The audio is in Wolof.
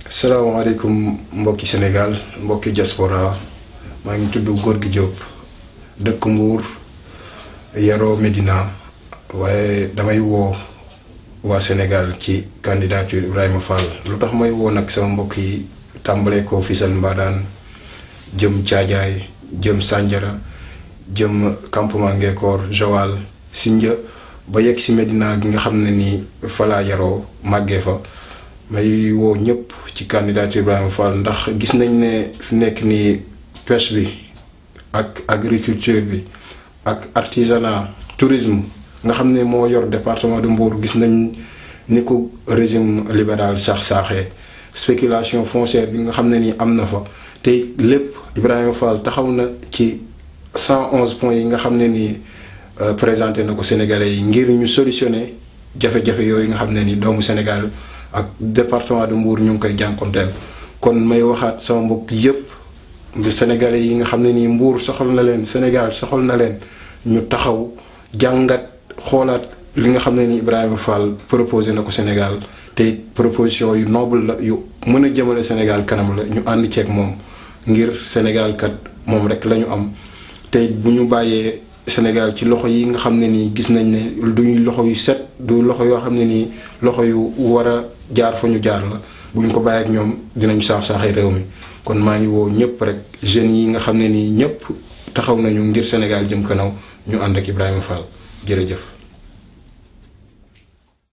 salaamaaleykum mbokki Sénégal mbokki diaspora maa ngi tudd Gorgui Diop dëkk Mbour yaroo Médina waaye damay woo waa Sénégal ci candidature Ibrahima Fall lu tax may woo nag sama mbokk yi tàmbalee ko Fissel Mbadaan jëm Caajaay jëm Sandiara jëm campement Ngékoor Joal Sindia ba yegg si Médina gi nga xam ne nii falaa yaroo màggee fa may woo ñëpp ci candidature Ibrahima Fall ndax gis nañ ne fi nekk nii pêche bi ak agriculture bi ak artisanat tourisme nga xam ne moo yor département de Mbour gis nañ ni ko régime libéral sax saaxee spéculation foncière bi nga xam ne nii am na fa te lépp Ibrahima Fall taxaw na ci 111 points yi nga xam ne nii présenté na ko Sénégalais yi ngir ñu solutionner jafe-jafe yooyu nga xam ne ni doomu Sénégal ak département de Mbour ñu ngi koy jànkonteel kon may waxaat sama mbokk yépp Sénégalais yi nga xam ne nii Mbour soxal na leen Sénégal soxal na leen ñu taxaw jàngat xoolaat li nga xam ne ni Ibrahima Fall proposé na ko Sénégal te proposition yu noble la yu mën a jëmale Sénégal kanam la ñu ànd ceeg moom ngir Sénégal kat moom rek la ñu am te bu ñu bàyyee Sénégal ci loxo yi nga xam ne nii gis nañ ne duñu loxo yu set du loxo yoo xam ne nii loxo yu war a jaar fa ñu jaar la bu ñu ko bàyyi ak ñoom dinañ saax saaxee réew mi kon maa ngi woo ñëpp rek jeunes yi nga xam ne nii ñëpp taxaw nañu ngir Sénégal jëm kanaw ñu ànd ak Ibrahima Fall jërëjëf.